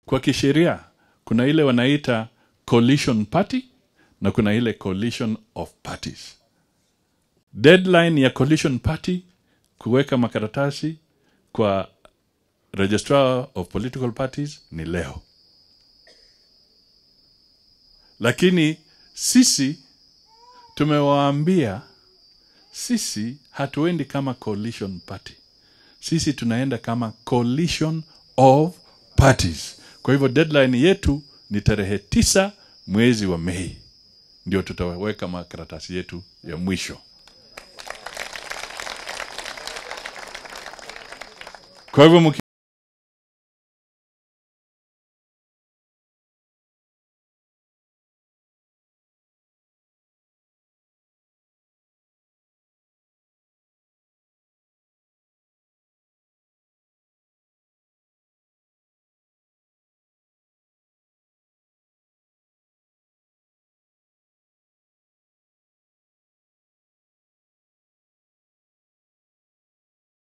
kwa kisheria kuna ile wanaita coalition party na kuna ile coalition of parties deadline ya coalition party kuweka makaratasi kwa registrar of political parties ni leo lakini sisi tumewaambia sisi hatuendi kama coalition party sisi tunaenda kama coalition of parties kwa hivyo deadline yetu ni tarehe tisa mwezi wa mei ndio tutaweka makaratasi yetu ya mwisho kwa hivyo